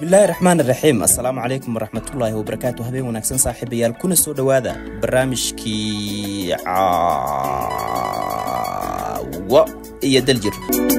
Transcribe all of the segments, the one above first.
bismillaahi raxmaan raxiim assalaamu calaykum waraxmatullaahi wabarakaatu habeen wanaagsan saaxiibayaal kuna soo dhowaada barnaamijkii caawa iyo daljir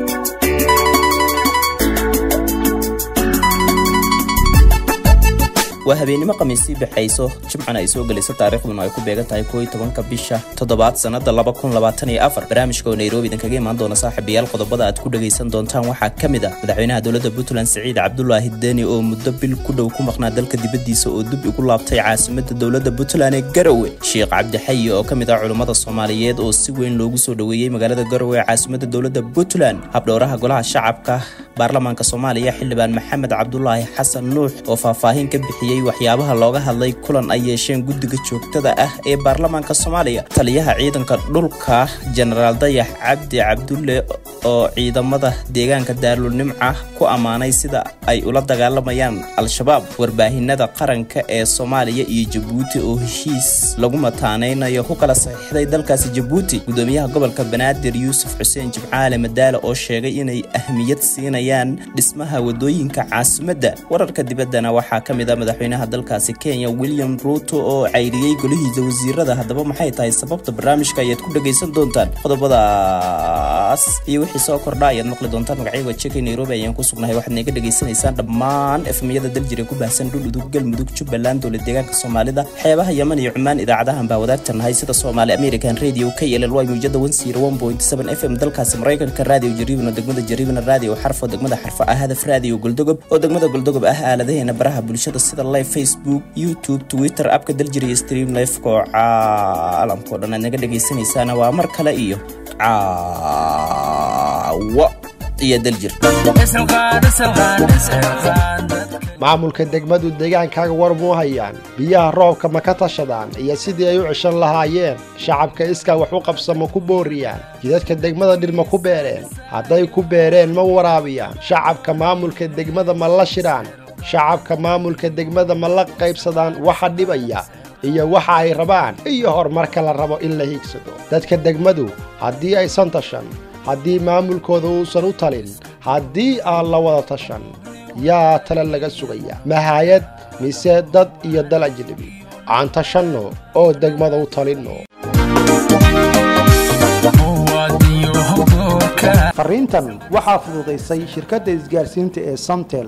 waa habeennimo khamiisii baxayso jimcana ay soo gelayso taariikhduna ay ku beegan tahay koo iyo tobanka bisha toddobaad sannada laba kun labaatan iyo afar barnaamijka oo nairobi idinkaga imaan doona saaxiibayaal qodobada aad ku dhagaysan doontaan waxaa ka mid ah madaxweynaha dowladda puntland siciid cabdulaahi deni oo muddo bil ku dhow ku maqnaa dalka dibaddiisa oo dib igu laabtay caasimadda dowladda puntland ee garowe sheekh cabdixayi oo ka mid ah culummada soomaaliyeed oo si weyn loogu soo dhoweeyey magaalada garowe ee caasimadda dowladda puntland habdhowraha golaha shacabka baarlamaanka soomaaliya xildhibaan maxamed cabdulaahi xasan nuux oo faahfaahin ka bixiyey waxyaabaha looga hadlay kulan ay yeesheen guddiga joogtada ah ee baarlamaanka soomaaliya taliyaha ciidanka dhulka jenaraal dayax cabdi cabdulle oo ciidamada deegaanka daarulnimca ku ammaanay sida ay ula dagaalamayaan al-shabaab warbaahinada qaranka ee soomaaliya iyo jabuuti oo heshiis lagu mataanaynayo ku kala saxiixday dalkaasi jabuuti gudoomiyaha gobolka banaadir yuusuf xuseen jimcaale madaale oo sheegay inay ahmiyad siinayaan dhismaha wadooyinka caasimadda wararka dibaddana waxaa ka mid a madaxweynaha dalkaasi kenya william ruuto oo cayriyey golihiisa wasiirada haddaba maxay tahay sababta barnaamijka ayaad ku dhagaysan doontaan qodobadaas iyo wixii soo kordha ayaad maqli doontaan magacyaga jekay nairobi ayaan ku sugnahay waxaad naga dhagaysanaysaan dhammaan efmiyada daljir ee ku baahsan dhuludug galmudug jubbaland dowlad deegaanka soomaalida xeebaha yeman iyo cumaan idaacadahan baa wadaagta nahay sida soomaali american radio k l l y muujada f m dalkaasi maraykanka radio jariibno degmada jariibna radio xarfo degmada xarfo ah hadaf radio goldogob oo degmada goldogob ah aaladaheena baraha bulshada sida live facebook youtube twitter abka daljir iyo stream lifeka oo caalamkao dhan aad naga dhegaysanaysaana waa mar kale iyo caawo iyo daljir maamulka degmadu deegaankaaga war muu hayaan biyaha roobka ma ka tashadaan iyo sidii ay u ceshan lahaayeen shacabka iskaa wax u qabsa ma ku booriyaan jidadka degmada dhir ma ku beereen hadday ku beereen ma waraabiyaan shacabka maamulka degmada ma la shidhaan shacabka maamulka degmada ma la qaybsadaan waxa dhibaya iyo waxa ay rabaan iyo horumarka la rabo in la hiigsado dadka degmadu haddii aysan tashan haddii maamulkooda uusan u talin haddii aan la wada tashan yaa tale laga sugaya mahayad mise dad iyo dal ajnabi aan tashanno oo degmada u talinno fariintan waxaa fududaysay shirkadda isgaarsiinta ee samtel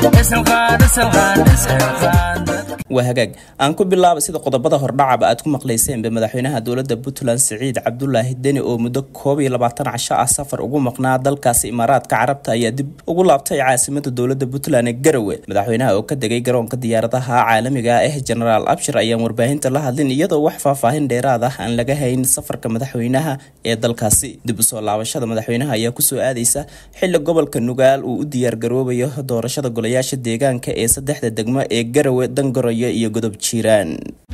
waa hagaag aan ku bilaaba sida qodobada hordhacaba aad ku maqlayseenba madaxweynaha dowladda puntland siciid cabdulaahi deni oo muddo koob iyo labaatan casho ah safar ugu maqnaa dalkaasi imaaraadka carabta ayaa dib ugu laabtay caasimada dowladda puntland ee garowe madaxweynaha oo ka degay garoonka diyaaradaha caalamiga ah janaral abshir ayaan warbaahinta la hadlin iyadoo wax faahfaahin dheeraad ah aan laga hayn safarka madaxweynaha ee dalkaasi dib usoo laabashada madaxweynaha ayaa kusoo aadaysa xili gobolka nugaal uu u diyaargaroobayo doorashada golayaasha deegaanka ee saddexda degmo ee garowe dangoroyo iyo godob jiiraan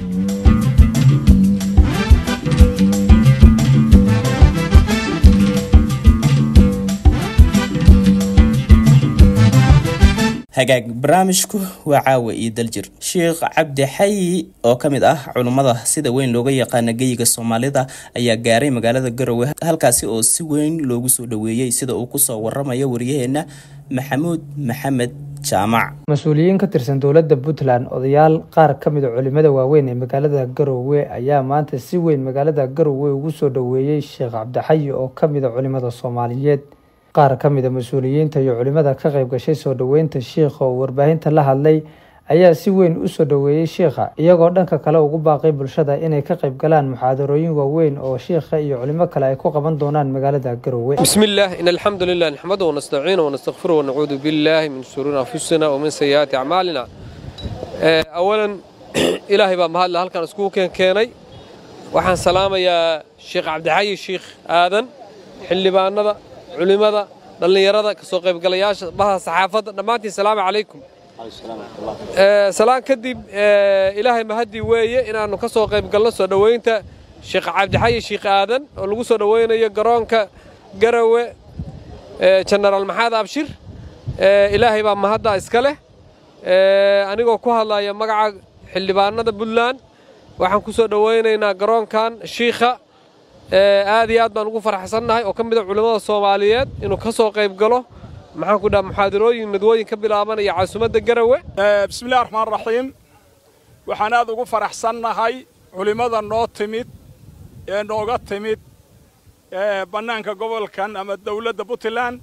hagaag barnaamijku waa caawa iyo daljir sheekh cabdi xayi oo ka mid ah culummada sida weyn looga yaqaana geyiga soomaalida ayaa gaaray magaalada garowe halkaasi oo si weyn loogu soo dhoweeyey sida uu kusoo waramayo waryaheena maxamuud maxamed jaamac mas-uuliyiin ka tirsan dowladda puntland odayaal qaar ka mid a culimada waaweyn ee magaalada garowe ayaa maanta si weyn magaalada garowe ugu soo dhoweeyey sheekh cabdixayi oo ka mid a culimada soomaaliyeed qaar ka mid a mas-uuliyiinta iyo culimada ka qayb gashay soo dhoweynta shiikha oo warbaahinta la hadlay ayaa si weyn u soo dhoweeyey shiikha iyagoo dhanka kale ugu baaqay bulshada inay ka qayb galaan muxaadarooyin waaweyn oo shiikha iyo culimo kale ay ku qaban doonaan magaalada garowe بسم الله إن الحمد لله نحمده ونستعينه ونستغفره ونعوذ بالله من شرور أنفسنا ومن سيئات أعمالنا آه، أولا إلهي بقى مهلا هل كان اسكو كان كيني waxaan salaamayaa sheekh cabdixayi sheekh aadan xildhibaanada culimada dhallinyarada kasoo qaybgalayaasha baha saxaafadda dhammaantiin salaamu calaykum salaan kadib ilaahay mahadii weeye inaannu ka soo qaybgalno soo dhoweynta sheekh cabdixayi sheekh aadan oo lagu soo dhoweynayo garoonka garawe jenaraal maxaad abshir ilaahay baa mahadda iska leh anigoo ku hadlaya magaca xildhibaanada puntland waxaan ku soo dhoweynaynaa garoonkan shiikha aad iyo aad baan ugu faraxsannahay oo ka mid a culimmada soomaaliyeed inuu ka soo qayb galo maxaan ku dhaha muxaadarooyin nadwooyin ka bilaabanaya caasimadda garawe bismillahi raxmaan raxiim waxaan aad ugu faraxsannahay culimmada noo timid ee nooga timid bannaanka gobolkan ama dawladda puntland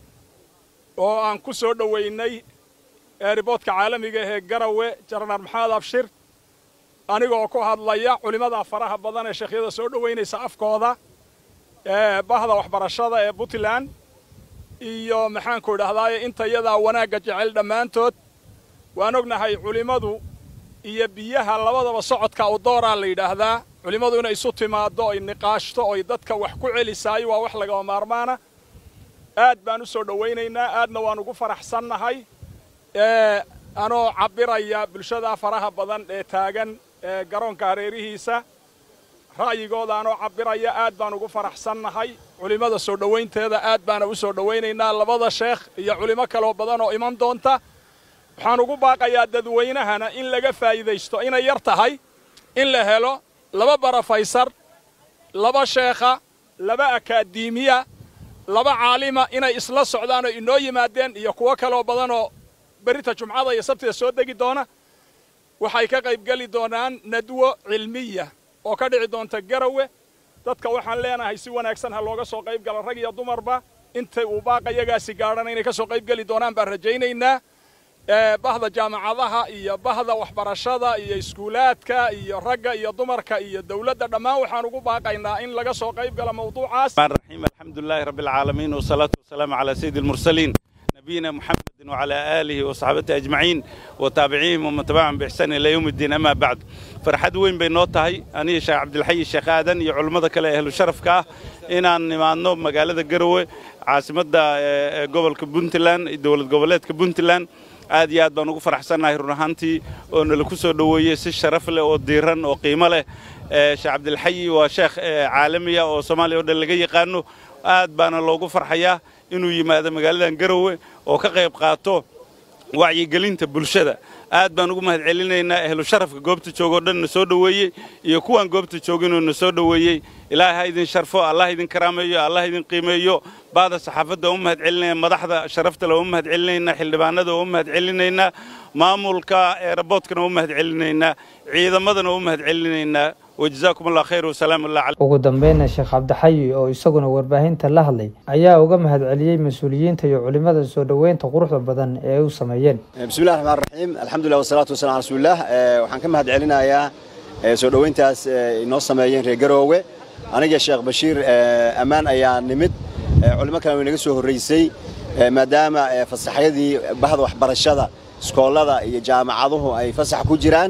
oo aan ku soo dhowaynay eeriboodka caalamiga ee garawe jaranar maxamed abshir anigoo ku hadlaya culimmada faraha badan ee sheekhyada soo dhowaynaysa afkooda bahda waxbarashada ee puntland iyo maxaanku idhahdaaye inta yadaa wanaagga jecel dhammaantood waan ognahay culimmadu iyo biyaha labadaba socodka u dooraa la yidhaahdaa culimmadu inay isu timaaddo oy niqaashto oy dadka wax ku celisaayo waa wax lagama maarmaana aad baan u soo dhowaynaynaa aadna waan ugu faraxsannahay anoo cabbiraya bulshada faraha badan ee taagan ee garoonka hareerihiisa ra'yigooda anoo cabbiraya aad baan ugu faraxsannahay culimmada soo dhowaynteeda aad baana u soo dhowaynaynaa labada sheekh iyo culimo kaloo badan oo iman doonta waxaan ugu baaqayaa dadweynahana in laga faa'iidaysto inay yar tahay in la helo laba barafaysar laba sheekha laba akaademiya laba caalima inay isla socdaan oo inoo yimaadeen iyo kuwo kaloo badanoo berita jumcada iyo sabtida soo degi doona waxay ka qaybgeli doonaan nadwo cilmiya oo ka dhici doonta garawe dadka waxaan leenahay si wanaagsan ha looga soo qayb galo rag iyo dumarba intay uu baaqayagaasi gaadhana inay ka soo qayb geli doonaan baan rajaynaynaa bahda jaamacadaha iyo bahda waxbarashada iyo iskuulaadka iyo ragga iyo dumarka iyo dawladda dhammaan waxaan ugu baaqaynaa in laga soo qayb galo mawduucaas الرحيم الحمد لله رب العالمين والصلاة والسلام على سيد المرسلين نبينا محمد وعلى آله وصحبه أجمعين وتابعيهم ومن تبعهم بإحسان إلى يوم الدين أما بعد فرحد وين بين نوتهي أنا شيخ عبد الحي الشيخ آدن يا علماء كلا أهل الشرف كاه إن أن نمانو مقالة الجروة عاصمة قبل كبنتلان دولة قبلات كبنتلان aad iyo aad baan ugu faraxsannahay run ahaantii oo nala ku soo dhoweeyey si sharaf leh oo diiran oo qiimo leh sheekh cabdilxayi waa sheekh caalamiya oo soomaaliya oo dhan laga yaqaano aad baana loogu farxayaa inuu yimaado magaaladan garowe oo ka qayb qaato wacyigelinta bulshada aad baan ugu mahad celinaynaa ehlu sharafka goobta joogoo dhan na soo dhoweeyey iyo kuwaan goobta jooginoo na soo dhoweeyey ilaahay ha idin sharfo allah idin karaameeyo allah idin qiimeeyo baada saxaafadda u mahad celinaya madaxda sharafta le u mahad celinaynaa xildhibaanada u mahad celinaynaa maamulka eeraboodkana u mahad celinaynaa ciidamadana u mahad celinaynaa wajazaakum allah khayr wasalaamu allah ugu dambeyna sheekh cabdixayi oo isaguna warbaahinta la hadlay ayaa uga mahad celiyey mas-uuliyiinta iyo culimmada soo dhoweynta quruxda badan ee ay u sameeyeen bismillahi raxmaan raxiim alxamdulilah wasalaatu wasalam ala rasuulilah waxaan ka mahad celinayaa soo dhoweyntaas inoo sameeyeen reer garoowe aniga sheekh bashiir ammaan ayaa nimid culimo kale way naga soo horraysay maadaama fasaxyadii bahda waxbarashada iskoollada iyo jaamacaduhu ay fasax ku jiraan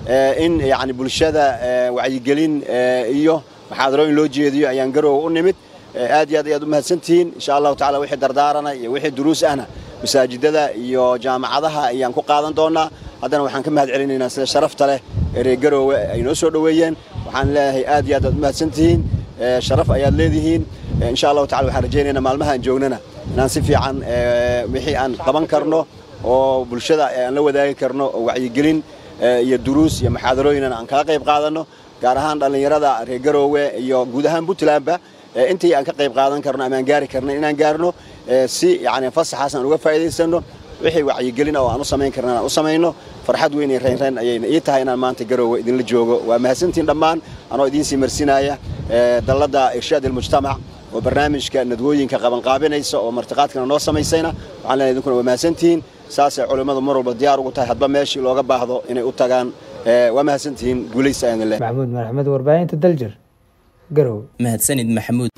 in yani bulshada wacyigelin iyo muxaadarooyin loo jeediyo ayaan garoowe u nimid aad iyo aad ayaad u mahadsantihiin insha allahu tacala wixii dardaarana iyo wixii duruus ahna masaajidada iyo jaamacadaha ayaan ku qaadan doonaa haddana waxaan ka mahad celinaynaa sida sharafta leh ee reer garoowe ay noo soo dhoweeyeen waxaan leeyahay aad iyo aad aad u mahadsantihiin sharaf ayaad leedihiin insha allahu tacala waxaan rajaynaynaa maalmaha aan joognana inaan si fiican wixii aan qaban karno oo bulshada aan la wadaagi karno oo wacyigelin iyo duruus iyo muxaadarooyinan aan kala qayb qaadanno gaar ahaan dhallinyarada reer garoowe iyo guud ahaan puntlandba intii aan ka qayb qaadan karno ama aan gaari karno inaan gaarno si yani fasaxaas aan uga faa'iidaysanno wixii wacyigelin oo aan u samayn karna aan u samayno farxad weyn iyo reynreyn ayayna ii tahay inaan maanta garoowe idinla joogo waa mahadsantiin dhammaan anoo idiin sii marsinaya dalladda irshaad ilmujtamac oo barnaamijka nadwooyinka qabanqaabinaysa oo martiqaadkana noo samaysayna waxaan leenahay idinkuna waa mahadsantihiin saasay culimmadu mar walba diyaar ugu tahay hadba meeshii looga baahdo inay u tagaan waa mahadsantihiin guulaysa ayaan leh maxamuud madaxmed warbaahinta daljir garowe mahadsanid maxamuud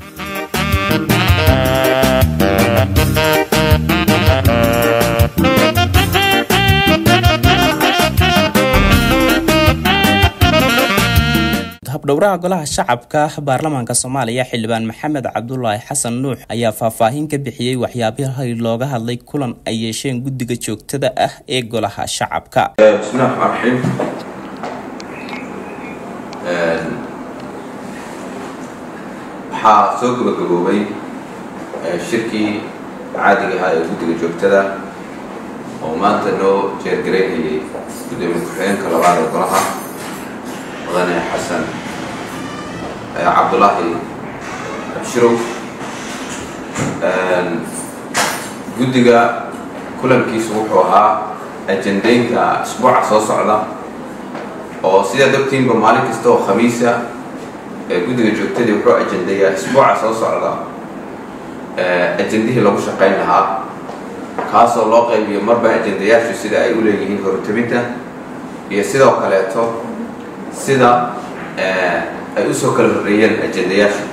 habdhowraha golaha shacabka baarlamaanka soomaaliya xildhibaan maxamed cabdulaahi xasan nuux ayaa faahfaahin ka bixiyey waxyaabihii looga hadlay kulan ay yeesheen guddiga joogtada ah ee golaha shacabka bismillahi raxmaan raxiim waxaa soo gabagaboobay shirkii caadiga ahaa ee guddiga joogtada oo maanta noo jeergaraynayay gudoomiye ku-xigeenka labaad ee golaha mudane xasan cabdulaahi abshirow guddiga kulankiisu wuxuu ahaa ajendaynta isbuuca soo socda oo sidaad ogtiinba maalin kasta oo khamiisa ee guddiga joogtadii wuxuu ajendayaa isbuuca soo socda ajendihii lagu shaqayn lahaa kaasoo loo qaybiyo marba ajendayaashu sida ay u leeyihiin hortabinta iyo sidoo kaleeto sida ay usoo kala horreeyeen ajendayaasha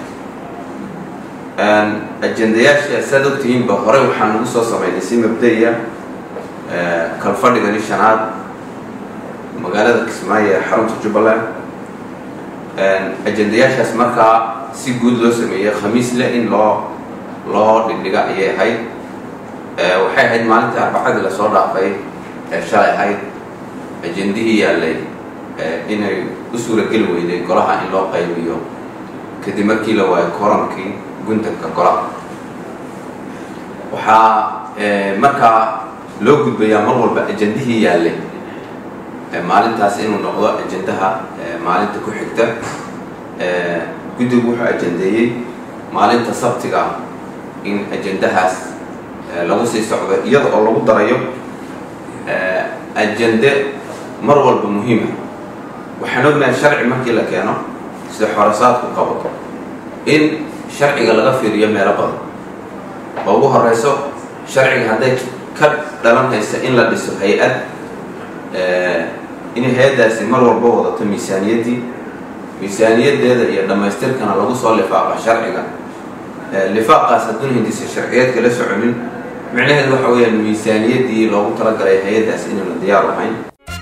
ajendayaasha saad ogtihiinba horey waxaan ugu soo samaynay si mabda-iya kalfadhigani shanaad magaalada kismaayo ee xarunta jubbaland ajendayaashaas markaa si guud loo sameeyey khamiisle in loo loo dhigdhiga ayay ahayd waxay ahayd maalintii arbacadii lasoo dhaafay ee shalay ahayd ajendihii yaallay inay u suurageli weyday golaha in loo qaybiyo kadib markii la waayo koronkii guntanka golaha waxaa markaa loo gudbayaa mar walba ajendihii yaallay maalintaas inuu noqdo ajendaha maalinta ku xigta guddigu wuxuu ajendeeyey maalinta sabtiga in ajendahaas lagu sii socdo iyada oo lagu darayo ajende mar walba muhiima waxaan ognahay sharci markii la keeno sida xorasaadku qabato in sharciga laga fiiriyo meelo badan oo ugu horeyso sharciga hadday ka dhalanaysa in la dhiso hay-ad in hay-addaasi mar walba wadato miisaaniyaddii miisaaniyaddeeda iyo dhammaystirkana lagu soo lifaaqa sharciga lifaaqaas hadduuna hindisa sharciyeedka la soconin micnaheedu waxa weeyaan miisaaniyaddii loogu talagalay hay-addaas inaanu diyaar ahayn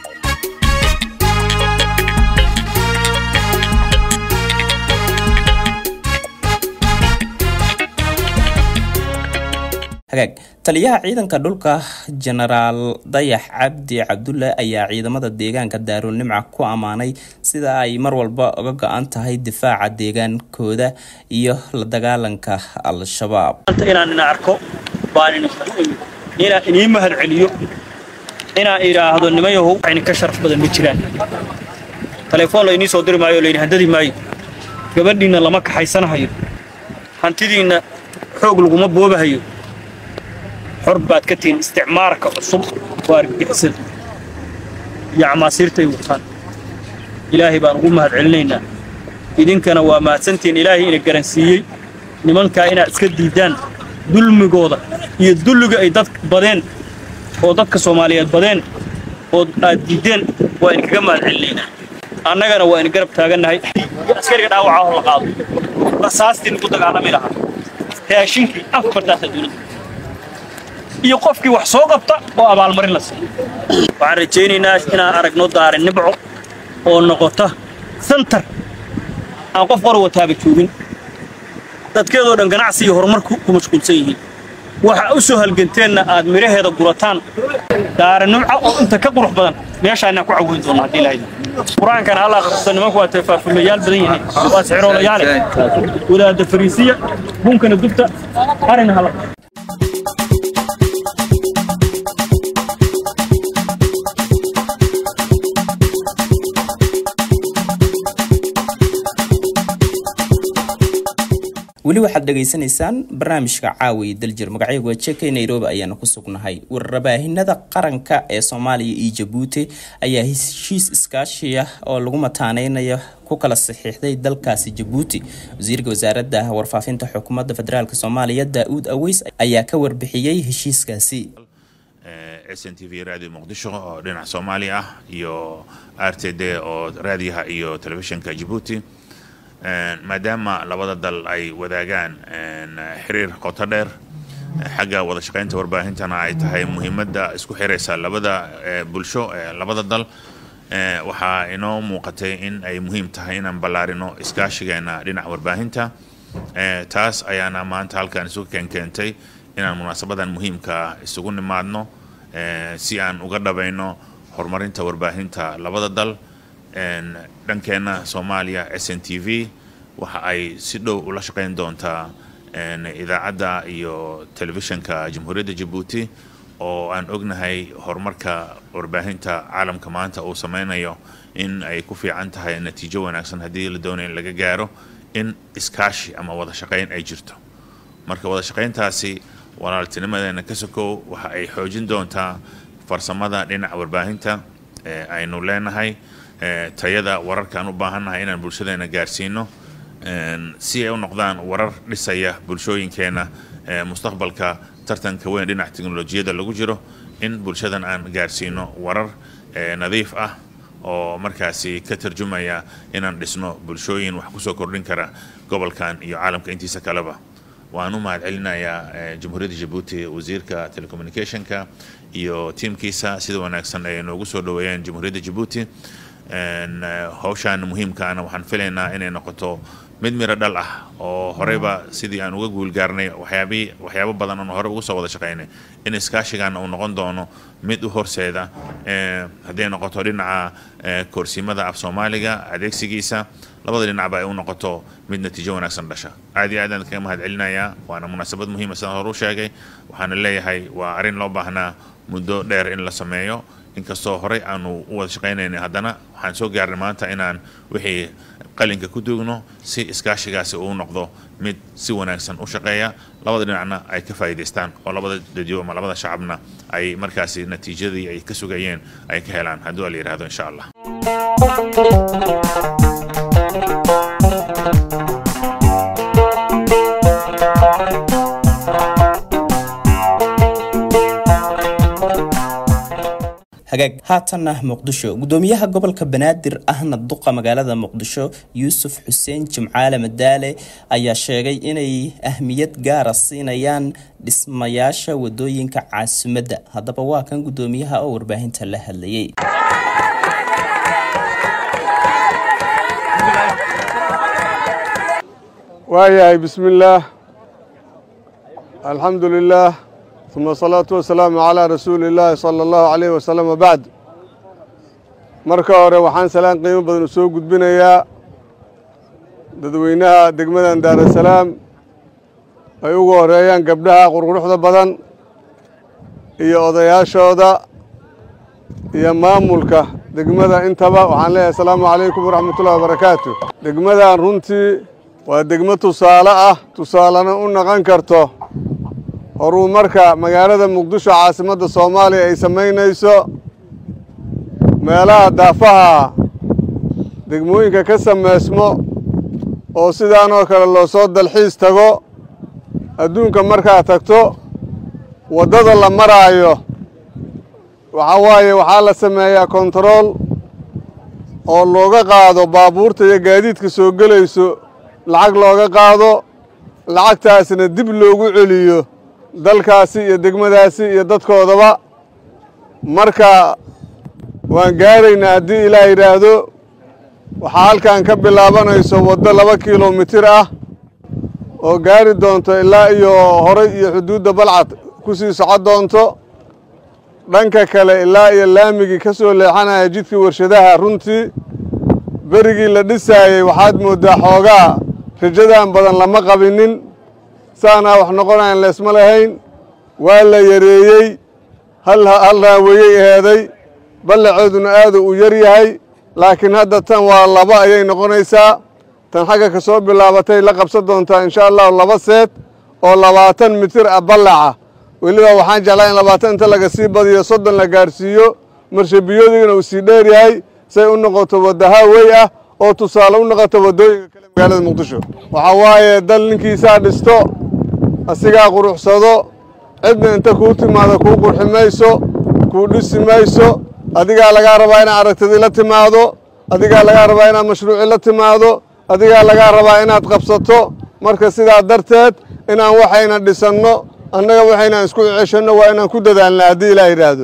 hagaag taliyaha ciidanka dhulka jenaraal dayax cabdi cabdulle ayaa ciidamada deegaanka daarulnimca ku ammaanay sida ay mar walba uga go-an tahay difaaca deegaankooda iyo la dagaalanka al-shabaab inaan ina arko baan inaan inii mahad celiyo inaan idhaahdo nimayahow waxayna ka sharaf badan ma jiraan telefoon laynii soo diri maayo layni handadi maayo gabadhiinna lama kaxaysanahayo hantidiinna xoog laguma boobahayo xor baad ka tihiin isticmaarka cusub waa argagixisan iyo camaasiirtay wataan ilaahay baan ugu mahad celinaynaa idinkana waa mahadsantihiin ilaahay ina garansiiyey nimankaa inaad iska diiddaan dulmigooda iyo dulliga ay dad badeen oo dadka soomaaliyeed badeen oo aad diiddeen waa idinkaga mahad celinaynaa annagana waa ina garab taagannahay askariga dhaawacaa hor la qaado rasaastii nagu dagaalami lahaa raashinkii afartaasa dowladda iyo qofkii wax soo qabta oo abaalmarin la siiyo waxaan rajaynaynaa inaan aragno daari nibco oo noqota santar aan qof qor wataaba joogin dadkeedoo dhan ganacsi iyo horumar ku mashquulsan yihiin waxa u soo halganteenna aad midhaheeda gurataan daari nimco oo inta ka qurux badan meeshaanaan ku caweyn doonna haddii lahayda qur-aankana alla akhristo nimanku waa tafaafumayaal badan yihiin waa sixiroolayaale wadaadda fariisiya bunkana dubta arina hala weli waxaad dhegaysanaysaan barnaamijka caawiya daljir magacyagu jeka nairobi ayaanu ku sugnahay warabaahinada qaranka ee soomaaliya iyo jabuuti ayaa heshiis iskaashiya oo lagu mataaneynayo ku kala saxiixday dalkaasi jabuuti wasiirka wasaaradda warfaafinta xukuumadda federaalk soomaaliya daa-uud aweys ayaa ka warbixiyey heshiiskaasi s n t v radio muqdisho oo dhinaca soomaaliya ah iyo r t d oo raadiyaha iyo telefishinka jabuuti maadaama labada dal ay wadaagaan xiriir qoto dheer xagga wada shaqaynta warbaahintana ay tahay muhiimadda isku xiraysa labada bulsho ee labada dal waxaa inoo muuqatay in ay muhiim tahay inaan ballaarino iskaashigeena dhinaca warbaahinta taas ayaana maanta halkan isugu keenkeentay inaan munaasabadan muhiimka isugu nimaadno si aan uga dhabayno horumarinta warbaahinta labada dal dhankeenna soomaaliya s n t v waxa ay si dhow ula shaqayn doontaa idaacadda iyo telefishinka jamhuuriyadda jabuuti oo aan ognahay horumarka warbaahinta caalamka maanta uu sameynayo in ay ku fiican tahay natiijo wanaagsan haddii la doonayo in laga gaaro in iskaashi ama wada shaqayn ay jirto marka wada shaqayntaasi walaaltinimadeena ka sokow waxa ay xoojin doontaa farsamada dhinaca warbaahinta ee aynu leenahay ee tayada wararkaan u baahannahay inaan bulshadeena gaarsiino een, si ay u noqdaan warar dhisaya bulshooyinkeena ee mustaqbalka tartanka weyn dhinaca teknolojiyadda lagu jiro in bulshadan aan gaarsiino warar ee nadiif ah oo markaasi ka tarjumaya inaan dhisno bulshooyin wax kusoo kordhin kara gobolkan iyo caalamka intiisa kaleba waan u mahad celinayaa eh, jamhuuriyadda jabuuti wasiirka telecommunicationka iyo tiimkiisa sida wanaagsan ay noogu soo dhoweeyeen jamhuuriyadda jabuuti En, eh, hawshan muhiimkaana waxaan filaynaa inay noqoto mid miro dhal ah oo horeyba sidii aan uga guulgaarnay waxyaabii waxyaabo badan oon hore ugu soo wada shaqaynay in iskaashigaana uu noqon doono mid u horseeda eh, hadday noqoto dhinaca eh, koorsimada af soomaaliga adeegsigiisa labada dhinacba ay u noqoto mid natiijo wanaagsan dhasha aad iyo aad aan kaga mahad celinayaa waana munaasabad muhiima sidaan hore u sheegay waxaana leeyahay waa arrin loo baahnaa muddo dheer in la sameeyo inkastoo horey aanu u wada shaqaynaynay haddana waxaan soo gaarnay maanta inaan wixii qalinka ku duugno si iskaashigaasi uu noqdo mid si wanaagsan u shaqeeya labada dhinacna ay ka faa'iidaystaan oo labada dadyo ama labada shacabna ay markaasi natiijadii ay ka sugayeen ay ka helaan hadduu la yidhaahdo insha allah hagaag haatanna muqdisho gudoomiyaha gobolka banaadir ahna duqa magaalada muqdisho yuusuf xuseen jimcaale madaale ayaa sheegay inay ahmiyad gaara siinayaan dhismayaasha wadooyinka caasimadda haddaba waa kan gudoomiyaha oo warbaahinta la hadlayay waayahay bismi illaah alxamdu lilaah uma asalaatu wasalaamu calaa rasuuli illaahi sala allahu calayh wasalam wabacd marka hore waxaan salaan qiimo badan u soo gudbinayaa dadweynaha degmadan daarasalaam ay ugu horeeyaan gabdhaha qurquruxda badan iyo odayaashooda iyo maamulka degmada intaba waxaan leeyahay asalaamu calaykum waraxmatullahi wabarakaatu degmadan runtii waa degmo tusaale ah tusaalena u noqon karto horumarka magaalada muqdisho caasimadda soomaaliya ay samaynayso meelaha daafaha degmooyinka ka samaysmo oo sidaanoo kale loo soo dalxiis tago adduunka markaad tagto waddada la maraayo waxaa waaye waxaa la sameeyaa kontarool oo looga qaado baabuurta iyo gaadiidka soo gelayso lacag looga qaado lacagtaasna dib loogu celiyo dalkaasi iyo degmadaasi iyo dadkoodaba marka waan gaaraynaa haddii ilaah yidhaahdo waxaa halkan ka bilaabanayso waddo laba kilomitir ah oo gaari doonto ilaa iyo horay iyo xuduudda balcad ku sii socon doonto dhanka kale ilaa iyo laamigii ka soo leexanaya jidkii warshadaha runtii berigii la dhisaayey waxaad mooddaa xoogaa rajadan badan lama qabinin saanaa wax noqonayan leesma lahayn waa la yareeyey hal hal raaweyey eheeday ballacooduna aadu uu yar yahay laakiin hadda tan waa laba ayay noqonaysaa tan xagga ka soo bilaabatay la qabsan doontaa insha allahu laba seed oo labaatan mitir ah ballaca weliba waxaan jeclaa in labaatan inta laga sii badiyo soddon la gaadhsiiyo marshabiyoodugana uu sii dheer yahay say u noqoto wadda haawey ah oo tusaale u noqoto waddooyinka kale magaalada muqdisho waxaa waaye dal ninkiisaa dhisto asigaa quruxsado cidna inta kuu timaado kuu qurxi mayso kuu dhisi mayso adigaa lagaa rabaa inaad aragtidii la timaado adigaa lagaa rabaa inaad mashruuci la timaado adigaa lagaa rabaa inaad qabsato marka sidaa darteed inaan waxayna dhisanno annaga waxaynaan isku ceshanno waa inaan ku dadaalna haddii ilaa yidhaahdo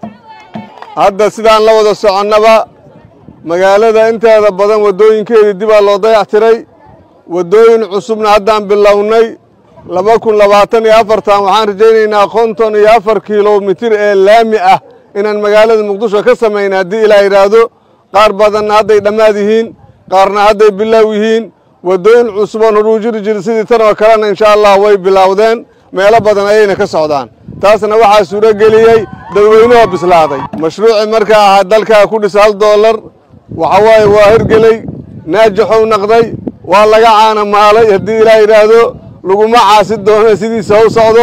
hadda sidaan la wada soconnaba magaalada inteeda badan waddooyinkeedii dibaa loo dayactiray waddooyin cusubna haddaan bilownay laba kun labaatan iyo afartan waxaan rajaynaynaa konton iyo afar kilomitir ee laami ah inaan magaalada muqdisho ka samayna haddii ilaa yidhaahdo qaar badanna hadday dhammaad yihiin qaarna hadday bilaaw yihiin waddooyin cusuboon horuu jiri jiri sidii tan oo kalena insha allah way bilowdeen meelo badan ayayna ka socdaan taasna waxaa suuro geliyey dadweynahoo bislaaday mashruuci markaa ahaa dalkaa ku dhisa hal doolar waxa waaye waa hirgeley naajaxow naqday waa laga caana maalay haddii ilaa yidhaahdo laguma caasi doono sidiisa u socdo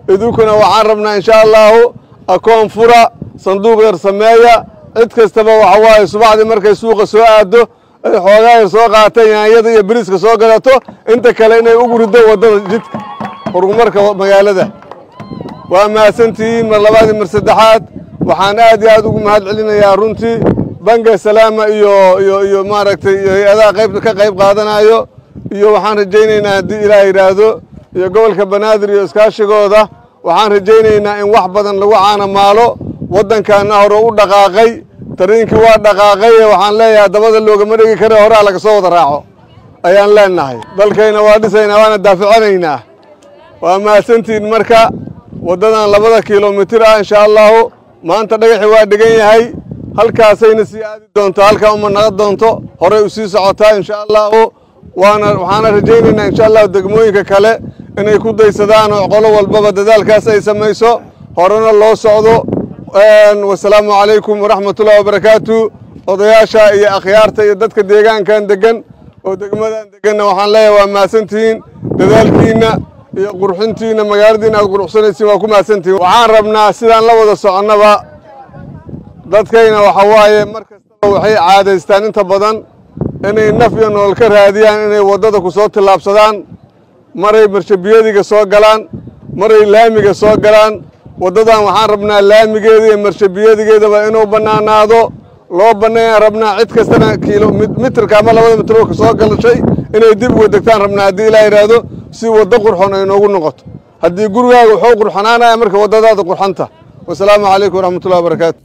idinkuna waxaan rabnaa insha allaahu akoon fura sanduuq yar sameeya cid kastaba waxa waaye subaxdii markay suuqa soo aaddo ay xoogaa yar soo qaata yaanyada iyo biriiska soo gadato inta kale inay ugu riddo waddada jidka horumarka magaalada waa mahadsantihiin mar labaad iyo mar saddexaad waxaan aad iyo aad ugu mahad celinayaa runtii banka salaama iyo iyo iyo maaragtay iyo hay-adaha qayb ka qayb qaadanayo iyo waxaan rajaynaynaa haddii ilaah yidhaahdo iyo gobolka banaadir iyo iskaashigooda waxaan rajaynaynaa in wax badan lagu caanamaalo waddankaana hore u dhaqaaqay tariinkii waa dhaqaaqaye waxaan leeyahay dabada loogama dhegi kare horaa laga soo wada raaco ayaan leenahay dalkayna waa dhisaynaa waana daafacanaynaa waa mahadsantihiin marka waddadan labada kilomitir ah insha allahu maanta dhagaxi waa dhigan yahay halkaasayna sii aadi doontaa halkaa uma naqa doonto horey u sii socotaa insha allahu waana waxaana rajaynaynaa insha allahu degmooyinka kale inay ku daysadaan oo qolo walbaba dadaalkaas ay samayso horena loo socdo wasalaamu calaykum waraxmatullahi wabarakaatu odayaasha iyo akhyaarta iyo dadka deegaankan degan oo degmadan deganna waxaan leeyahay waa mahadsantihiin dadaalkiinna iyo qurxintiinna magaaladiina aad quruxsanaysiin waa ku mahadsantihiin waxaan rabnaa sidaan la wada soconnaba dadkayna waxa waaye mar kastaba waxay caadaystaan inta badan inay naf iyo nolol ka raadiyaan inay waddada ku soo tillaabsadaan maray marshabiyadiga soo galaan maray laamiga soo galaan waddadan waxaan rabnaa laamigeeda iyo marshabiyadigeedaba inuu bannaanaado loo banneeyaan rabnaa cid kastana kiilo mitirka ama labada mitir ka soo galashay inay dib uga degtaan rabnaa haddii ilaa yidhaahdo si waddo qurxon ay noogu noqoto haddii gurigaaga wuxuu qurxonaanaya marka waddadaada qurxanta wasalaamu calaykum waraxmatullahi wabarakaatu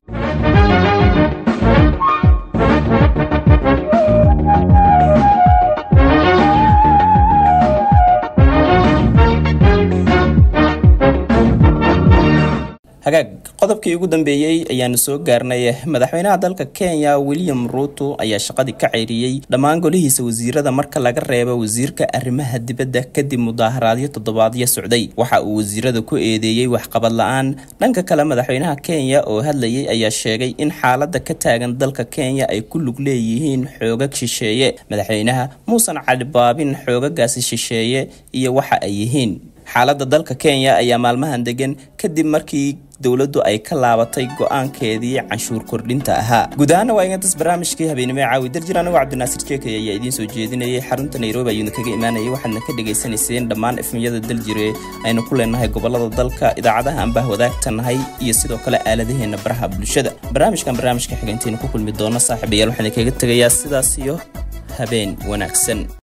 hagaag qodobkii ugu dambeeyey ayaanu soo gaarnay madaxweynaha dalka kenya william ruuto ayaa shaqadii ka ceyriyey dhammaan golihiisa wasiirada marka laga reebo wasiirka arrimaha dibadda kadib mudaaharaadyo toddobaadyo socday waxa uu wasiirada ku eedeeyey waxqabad la-aan dhanka kale madaxweynaha kenya oo hadlayay ayaa sheegay in xaalada ka taagan dalka kenya ay ku lug leeyihiin xoogag shisheeye madaxweynaha muusan calibaabin xoogagaasi shisheeye iyo waxa ay yihiin xaaladda dalka kenya ayaa maalmahan degan kadib markii dowladdu ay ka laabatay go-aankeedii canshuur kordhinta ahaa guud ahaana waa ingantas barnaamijkii habeenimo caawi darjir anigoo cabdinaasir jeekay ayaa idiin soo jeedinayay xarunta nairobi ayuuna kaga imaanayay waxaadna ka dhagaysanayseen dhammaan efmiyada daljire aynu ku leenahay gobolada dalka idaacadaha aan bah wadaagtanahay iyo sidoo kale aaladaheena baraha bulshada barnaamijkan barnaamijka xigantaynu ku kulmi doono saaxiibayaal waxaan kaga tegayaa sidaas iyo habeen wanaagsan